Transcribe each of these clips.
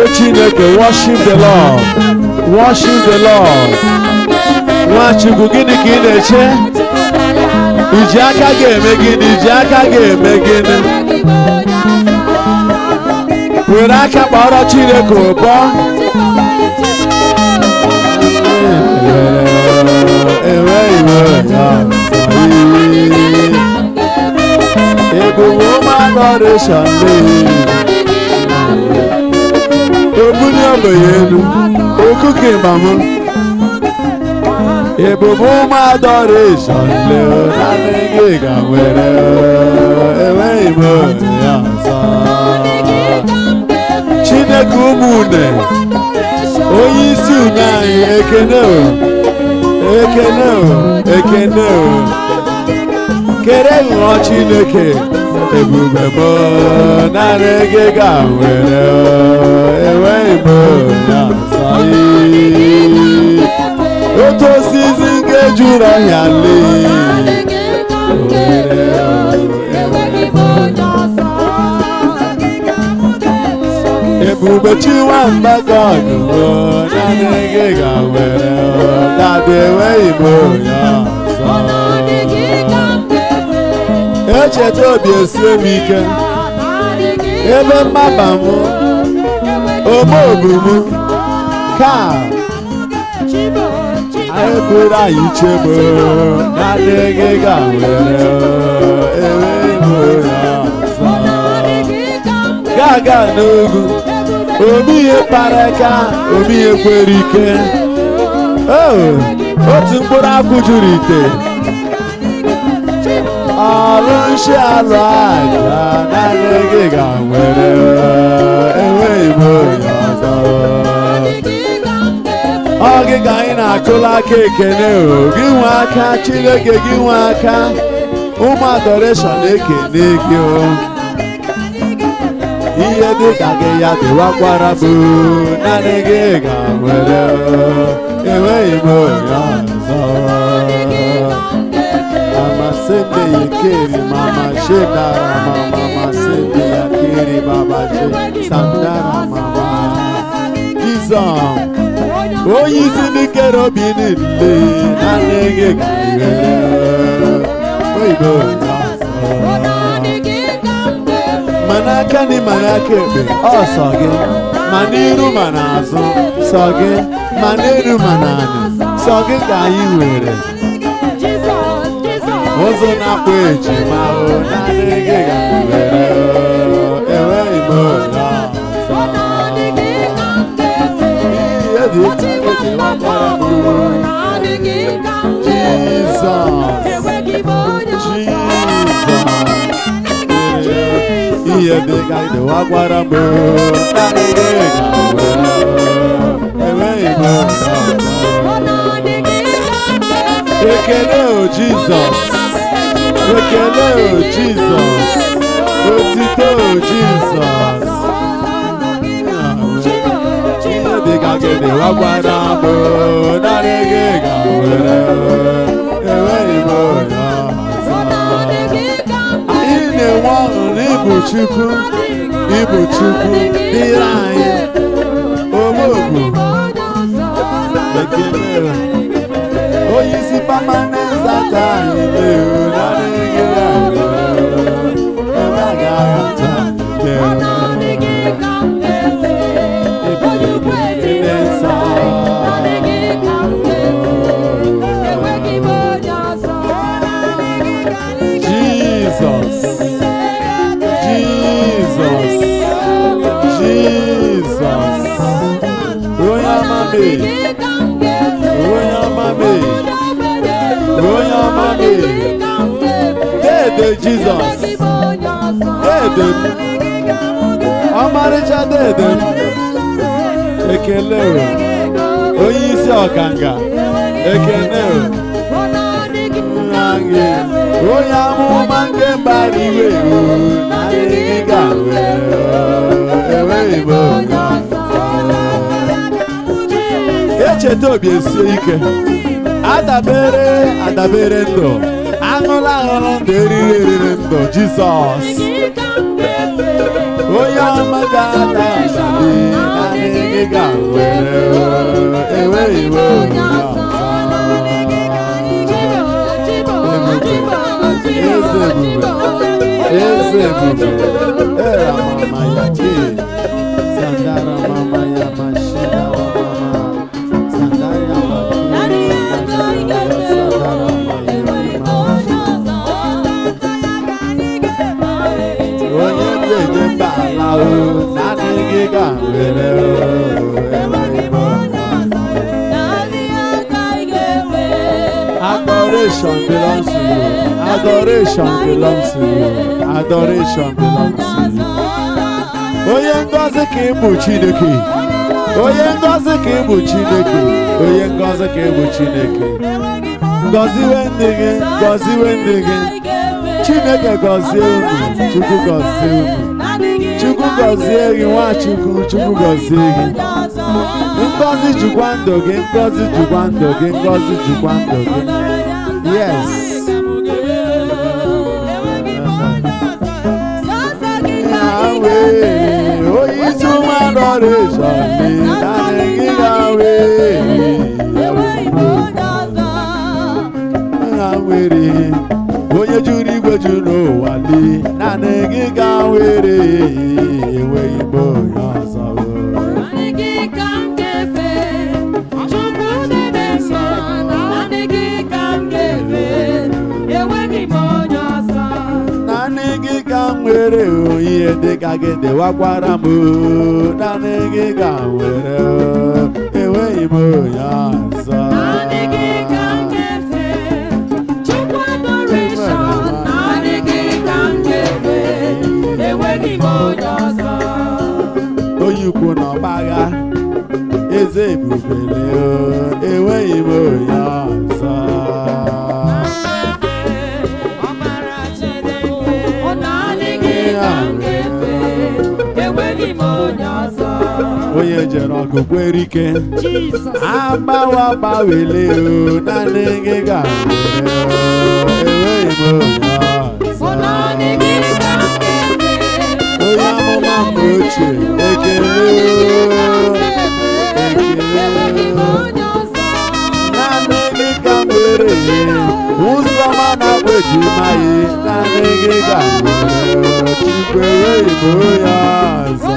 chineke worship the lord worship the lord nwachukwu gịnị ka ị na-eche iji aka ga-eme gịnị iji aka ga-eme gịnị were aka kpọrọ chineke ụbọ ewe iwe ya ebube ụmụ adoration obuli ogbenye elu okuke mamụ ebube ụmụ adoration leo naanị gị ga nwere enweghị m ya ọzọ chineke ụmụnne onye isi une anyị ekene o ekene o ekene o kere ghọọ chineke ebube m naanị gị ga nwere enweghị m ya ọzọ otu osisi nke juru ọhịa lee ebube chinwamba ka ọdụgo naanị gị ga nwere dadị enweghị m onye ọzọ echeta obi esie m ike ebe mmaba m ome obu m ka anyị bụrụ anyị chegbo naanị gị ga nwere enweghị m onye ọzọ ga-aga n'ugwu omi ihe kpara aka omi ihe kwere ike otu mkpụrụ akwụ juru ite ọrụ nshi alụ aja naanị gị ga nwere enweghị m onye ọzọ ọ gị ka anyị na-akụla aka ekene o gị nwe aka chineke gị nwe aka ụmụ adoreshọn ekene gị o ihe dị ka gị ya dịwakwara bụ naanị gị ga nwere enweghị m onye ọzọ amasịnde ya keri mama shedara mama masịnde ya keri baba she sandara mama jizọs onye isi ndị kere obi niile naanị gị ga nwere oyibo onye ọzọ ma n'aka nị ma n'aka ekpe ọ sọ gị ma n'iru ma n'azụ sọ gị ma n'elu ma n'ala sọ gị ka anyị were ụzọ na-akpọ ejima o naanị gị ga were enweghị m onye ọzọ ihe dị iche iche nwakwara m Jizọs ihe dị ka ịdịwa gwara m naanị gị ga were enweghị m ekele o jizọs ekele o jizọs otito o jizọs ihe dị ka ịdịwa gwara m naanị gị ga were enweghị m onye ọzọ anyị na-enwe ọṅụ n'ịbụ chukwu ịbụ chukwu dịrị anyị omogbu ekele onye isi permanent zata anyị na-ewu naanị gị ebe a ga-ahụta ekele nsọ jizọs jizọs jizọs onye ọma mee onye ọma mee onye ọma mee dede jizọs dede m ọmarịcha dede m ekele o onye isi ọkanga ekele o nna gị onye amụma nke mbara iwe o na-adịghị ga were enweghị m onye echeta obi esie ike adabere adabere ndụ aṅụla aṅụrụ ndụ eriri eriri ndụ jizọs onye ọma ga-ada asali naanị gị ka m nwere o, enweghị m onye ọzọ. Eze ebube, era mama ya ke, sandara mama ya mashina wa mama, sandara mama ya sandara onye mgbeje mba ala o, naanị gị ka m nwere o, enweghị m onye ọzọ. Adoration belongs to you. Adoration belongs to you. Adoration belongs to you. Onye ngọzi ka ị bụ Chineke. Onye ngọzi ka ị bụ Chineke. Onye ngọzi ka ị bụ Chineke. Gọziwe ndị gị, gọziwe ndị gị. Chineke gọzie unu, Chukwu gọzie unu. Chukwu gọzie gị, Nwachukwu, Chukwu gọzie gị. Ngọzi jukwa ndụ gị, ngọzi jukwa ndụ gị, ngọzi jukwa ndụ gị. Yes. Yahweh, onye isi ụmụ adoration dị naanị gị Yahweh. Ha nwere onye juru igwe juru ụwa dị naanị gị ga were enweghị m onye ọzọ. naanị gị ka m nwere o, ihe dị ka gị dịwakwara m o. naanị gị ka m nwere o, enweghị m onye ọzọ. onye ukwu na ọgbagha eze ebubele o, enweghị m onye ọzọ. onye jere ọgụ kwere ike agbawa gbawele o naanị gị ga enweghị m onye ọzọ onye amụma mgbe ochie ekele o, ekele o. naanị gị ka m were ụzọ ma na-akpọ ejima ya naanị gị ka m were chukwu enweghị m onye ọzọ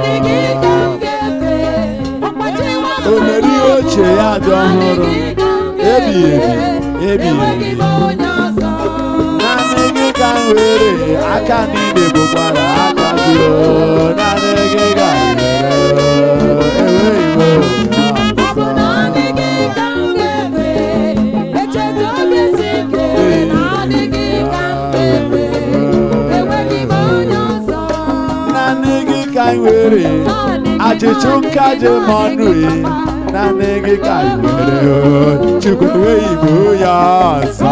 o mere ihe ochie ya dị ọhụrụ ebighị ebi ebighị ebi naanị gị ka m were aka niile bụkwara aka gị o naanị gị ka m were enweghị m onye ọzọ naanị gị ka m were achịchụ nkaje m ọnụ e naanị gị ka m were o chukwu enweghị m onye ọzọ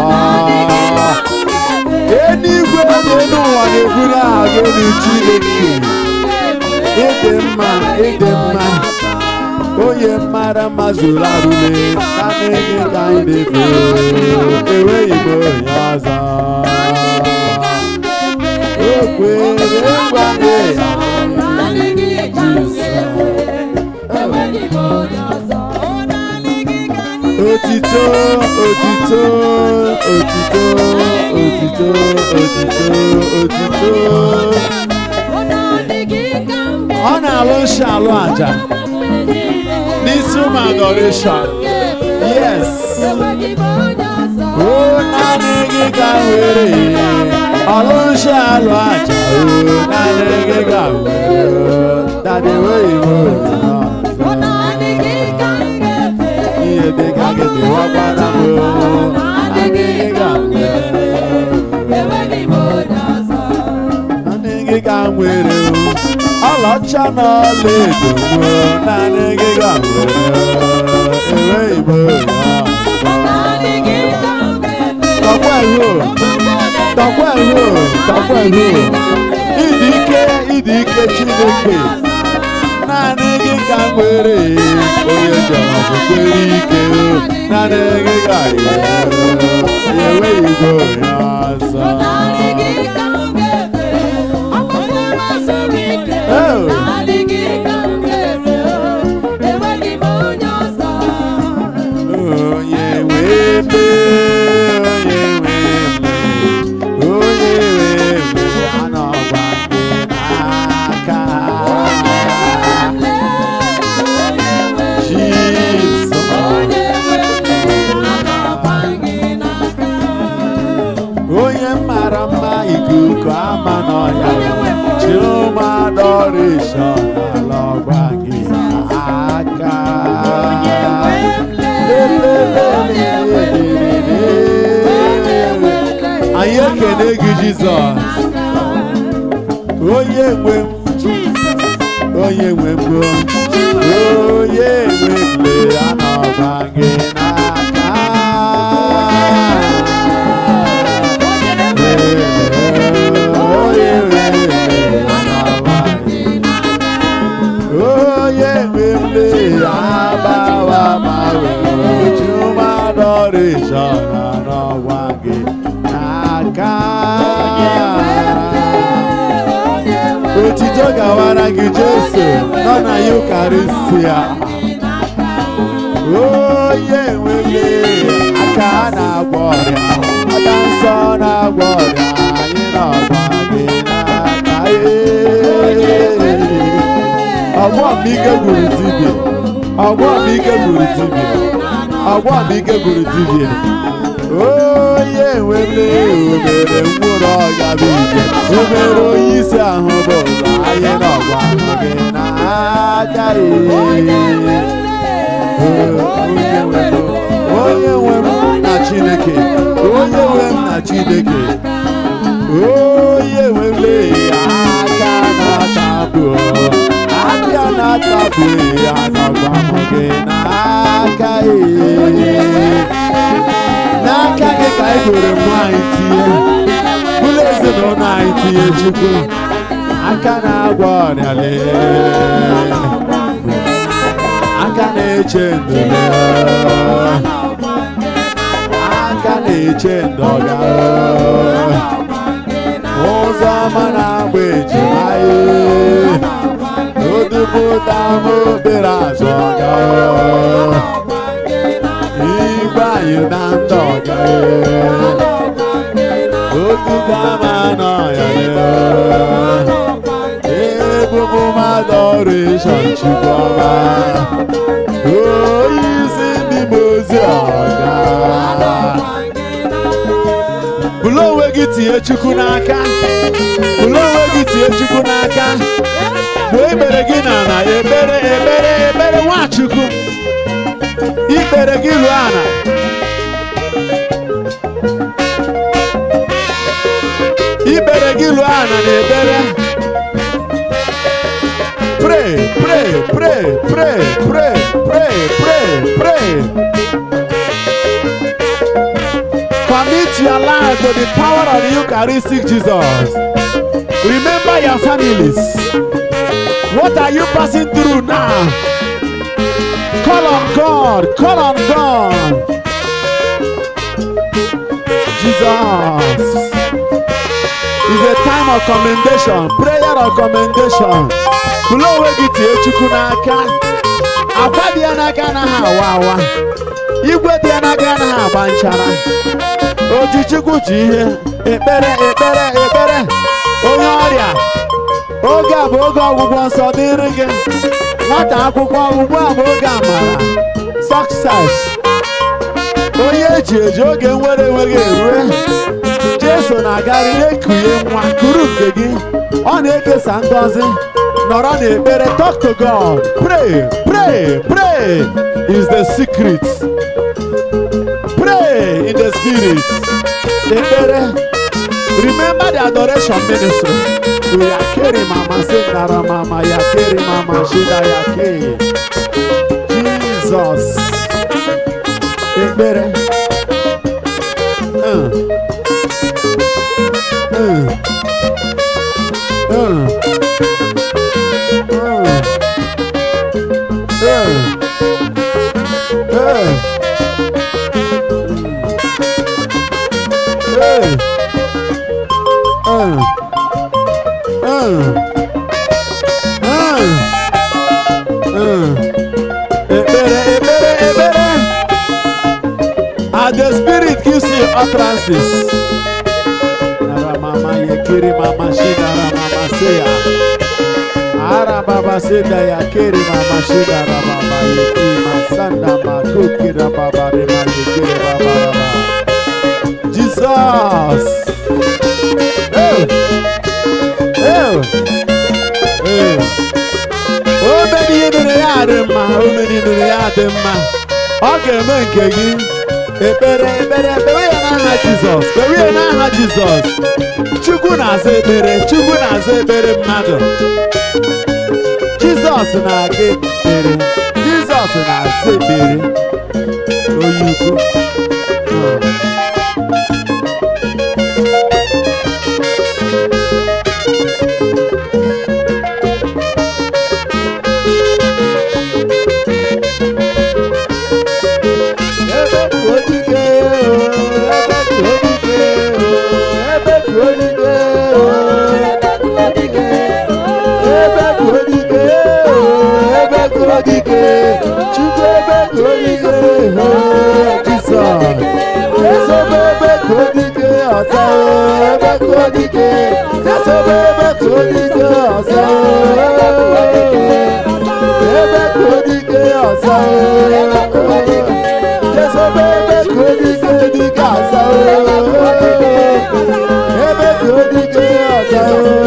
eluigwe dị n'ụwa na-eburu aha gị elu chineke ịdị mma ịdị mma onye mara mma zuru arụle naanị gị ka anyị na-efe enweghị m onye ọzọ o kwere ngwangwa ya Otito, otito, otito, otito, otito, otito. Ọ na-alụ nsọ alụ aja n'isi ụmụ adoration. Yes. O naanị gị ka m were ọlụ nsọ alụ aja. O naanị gị ka m were dade wee iwe ihe dị ka gị dịwakwara m o. Naanị gị ka m were. naanị gị ka m nwere o ọlaọcha na ọla edo o naanị gị ka m nwere o enweghị m onye ọzọ. tọkwa ihu tọkwa ihu tọkwa ihu ịdị ike ịdị ike chineke naanị gị ka m nwere onye jọrọ kwere ike o naanị gị ka m nwere enweghị m onye ọzọ Jizọs onye nwe m onye nwe m o. onye nwe m lee anọba gị n'aka onye nwe m lee anọba gị onye nwe m lee agbawa agbawe chumadọrịshọn anọba gị n'aka otito gawara gị jesu nọ na yukaristia onye nwere aka na-agwọ ọrịa aka nsọ na-agwọ ọrịa anyị nọgba gị n'aka ee. ọgbọ m ike gburu dibia ọgbọ m ike gburu dibia ọgbọ m ike gburu dibia onye nwere omere nwụrụ ọga bụ ije omere onye isi ahụ bụ ụzọ anyị nọgwa gị n'aka ee. onye nwe m onye nwe m na chineke onye nwe m na chineke onye nwe m lee aka na-atabụ aka na-atabụ anọgwa m gị n'aka ee n'aka gị ka anyị were nwaanyị tinye ụlọ ezinụlọ anyị tinye chukwu aka na-agwọ ọrịa lee aka na-eche ndụ aka na-eche ndọga ụzọ ọma na-agba ejima odupụta m obere azụ ọga igwe anyị na ndọga otuta m anọ ya ebubu mmadụ ọrụ ịchọ chukwu ọma onye isi ndị m ozi ọga bụrụ onwe gị tinye chukwu n'aka bụrụ onwe gị tinye chukwu n'aka mgbe ekpere gị na na ekpere ekpere ekpere nwachukwu ikpere gị ruo ana ikpere gị ruo ana na ekpere pray pray pray pray pray pray pray pray commit your life to the power of the Eucharistic Jesus remember your families what are you passing through now call on God call on God Jesus is a time of commendation prayer of commendation bụrụ onwe gị tie chukwu n'aka akwa dị ya n'aka anaghị awa awa igwe dị ya n'aka anaghị agba nchara oji chukwu ji ihe ekpere ekpere ekpere onye ọrịa oge a bụ oge ọgwụgwọ nsọ dịrị gị nwata akwụkwọ ugbu a bụ oge amara success onye eji eji oge nwere enweghị erue jeso na-agarị na-ekunye nwa kuru nke gị ọ na-ekesa ngọzi nọrọ n'ekpere talk to God pray pray pray is the secret pray in the spirit ekpere remember the adoration ministry yakere mama sendara mama yakere mama shida yake Jesus ekpere uh. Uh. Uh. And the spirit gives you utterances. Mama yekiri mama shida mama seya. Ara baba seda ya kiri mama shida ra baba yeki masanda makuki ra baba re ma yekiri baba ra ba. Jesus. Oh. Oh. Oh. O meni ihe mere ya dị mma, o meni mere ya dị mma. Ọ ga-eme nke gị. ekpere ekpere kpewe ya n'aha jizọs kpewe ya n'aha jizọs chukwu na-aza ekpere chukwu na-aza ekpere mmadụ jizọs na-aga ekpere jizọs na-aza ekpere onye ukwu Hmm. Ebe ka odike ebe ka odike ebe ka odike ebe ka odike ebe ka odike chukwu ebe ka odike jisọs esobe ebe ka odike ọzọ ebe ka odike esobe ebe ka odike ọzọ ebe ka odike ọzọ esobe ebe ka odike dike ọzọ ebe ka odike ọzọ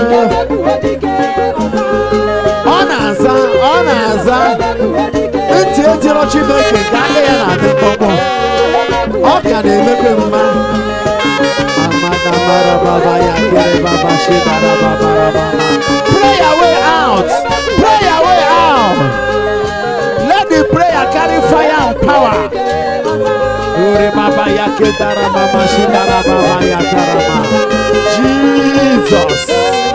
ọ na-aza ọ na-aza ntị ejiro chineke nke aka ya na-adị mkpọmkpọ ọ ka na-emepe mma amada mara baba ya kere baba shi bara baba ra baba pray your way out pray your way out let the prayer carry fire and power ore baba ya kedara mama shi dara baba ya karama jesus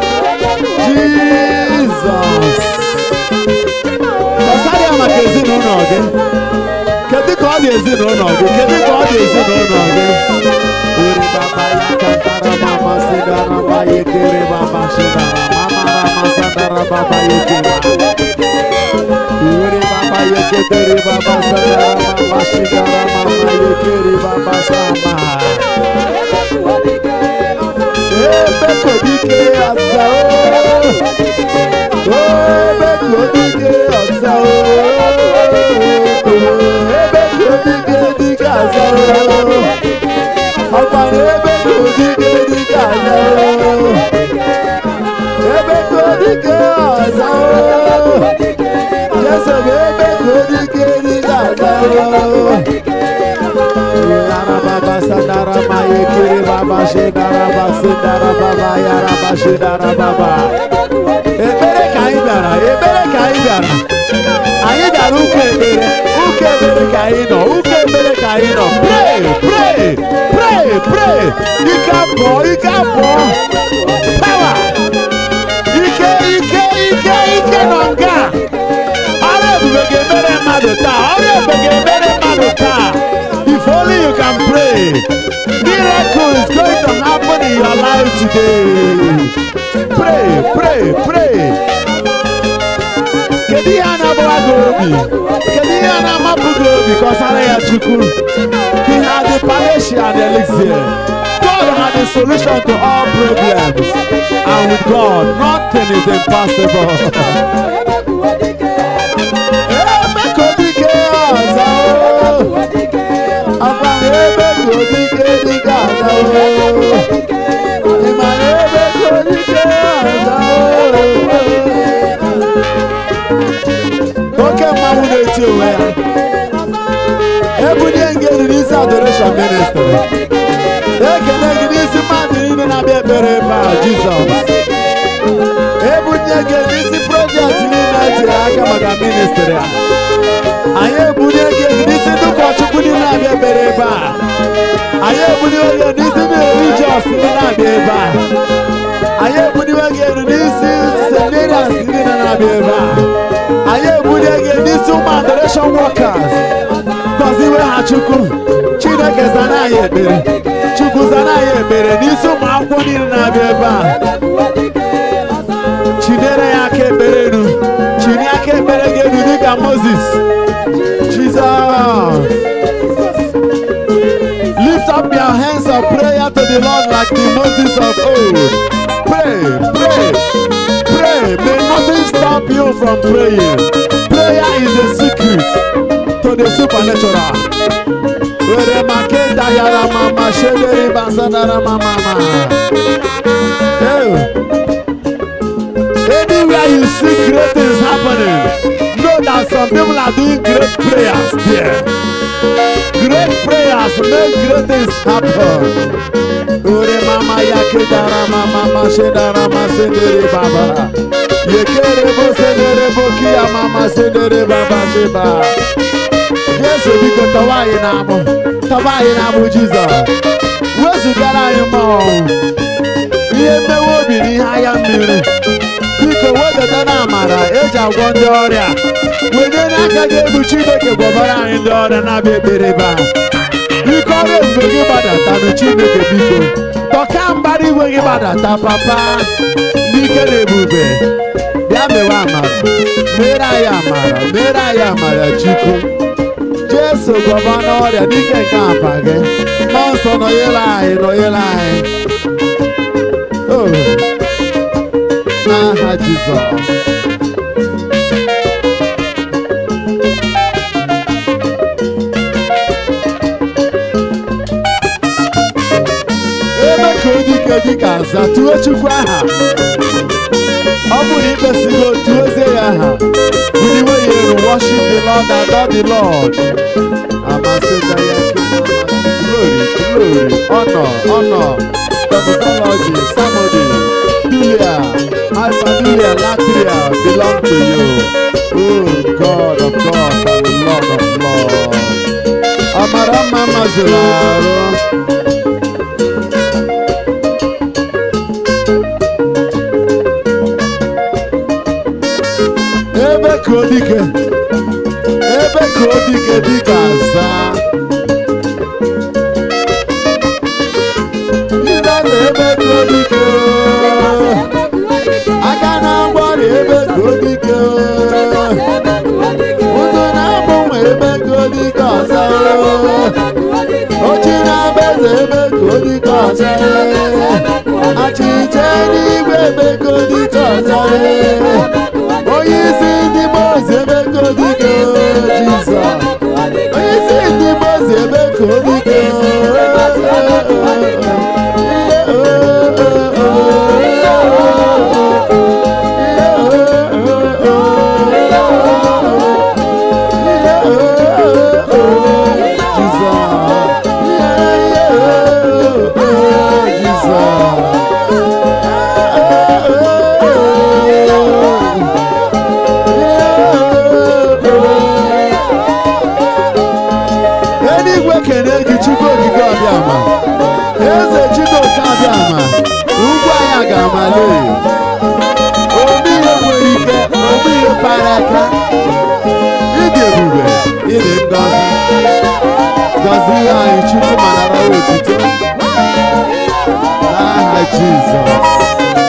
jesus Gbasara ya maka ezinụlọ gị. Kedu ka ọ dị ezinụlọ gị? Kedu ka ọ dị ezinụlọ gị? Iri baba ya kantara mama sidara mama yekere baba shidara mama rama sadara baba yekere. Iri baba yeketere baba sadara mama shidara mama yekere baba sama. Ebe kodike asa o. Ebe kodike asa o. Ebe kodike dike asa o. Ọkpara ebe kodike dike asa o. Ebe kodike asa o. Jesu ebe kodike dike asa o. Yara baba sadara ma yekiri baba shedara ba sedara baba yara ba shedara baba. Ekpere ka anyị bịara, ekpere ka anyị bịara. Anyị bịara ụka ekpere, ụka ekpere ka anyị nọ, ụka ekpere ka anyị nọ. Pray, pray, pray, pray. Ike abụọ, ike abụọ. Power. Ike, ike, ike, ike nọ nga. Ọrụ ebube ga-emere mmadụ taa, ọrụ ebube ga-emere mmadụ taa. If only you can pray, miracle is going to happen in your life today. Pray, pray, pray. Kedu ihe a na-agbawa gị obi? Kedu ihe a na-amapụ gị obi ka ọ sara ya Chukwu? He had the palatial and elixir. God had the solution to all problems. And with God, nothing is impossible. Ebe ka odike ọzọ o. Akwara ebe ka odike dike ọzọ o. Ị mara ebe ka odike ọzọ o. Oke mmanwụ na-eti onwe ya. Ebunye gị elu n'isi adoration ministry. Ekele gị n'isi mmadụ niile na-abịa ekpere ebe a Jizọs. Ebunye gị n'isi projekti niile etiri aka maka ministry a. Anyị ebunye gị n'isi ndị ụkọchukwu niile na-abịa ekpere ebe a. Anyị ebunye gị n'isi ndị religious niile na-abịa ebe a. Anyị ebunye gị n'isi seminarians niile na-abịa ebe a. Anyị ebunye gị n'isi ụmụ adoration workers. Gọziwe ha Chukwu. Chineke zana anyị ekpere. Chukwu zana anyị ekpere n'isi ụmụ akwụkwọ niile na-abịa ebe a. Chinere ya aka ekpere elu. Chini aka ekpere gị elu dịka Moses. Jesus. Lift up your hands of prayer to the Lord like the Moses of old. Pray, pray, pray. May nothing stop you from praying. Prayer is a secret to the supernatural. Were makenda yara mama shederi basadara mama mama. Hey. Anywhere you see great things happening, know that some people are doing great prayers there. Great prayers make great things happen. Ore mama yake dara mama mashedara masendere baba. Yekere bo sendere bo kia mama sendere baba sheba. Yesu biko tawa anyị n'amụ tawa anyị n'amụ Jizọs. Wezugara anyị mmụọ. Ihe mmewe obi na ihe agha mmiri. Biko wedata na amara eji agwọ ndị ọrịa. Wede n'aka gị egwu Chineke gwọbara anyị ndị ọrịa na-abịa ekpere ebe a. Biko ọrụ ebube gị gbadatanụ Chineke biko. Tọka mbara igwe gị gbadata papa. N'ike na ebube. Bịa mewe amara. Mere anyị amara. Mere anyị amara Chukwu. Jesu gwọba n'ọrịa n'ike nke apa gị. Mmụọ nsọ nọnyere anyị nọnyere anyị. Oh. N'aha Jizọs. ebe ka odike dịka aza tuo chukwu aha ọ bụ na ikpesigo tuozie ya aha buliwe ya elu worship the lord adore the lord amasịta ya glory glory honor honor doxology samody dulia alphadulia latria belong to you oh god of gods and lord of lords ọmara mma mazụrụ arụ ebe ka odike ebe ka odike dịka aza Ibe na ebe ka odike aka na mgbọrị ebe ka odike ụzọ na-agbanwe ebe ka odike ọzọ ochi na-aba eze ebe ka odike ọzọ achịcha n'igwe ebe ka odike ọzọ onye isi ndị mozi ebe ka odike jizọs onye isi ndị mozi ebe ka odike eluigwe kene gị chukwu okike ọbịama eze chinoke abịama ugwu anyị ga-amali obi ihe nwere ike obi ihe para aka ịdị ebube ịdị ngọzi gọzie anyị chukwu ma nara otito n'aha jizọs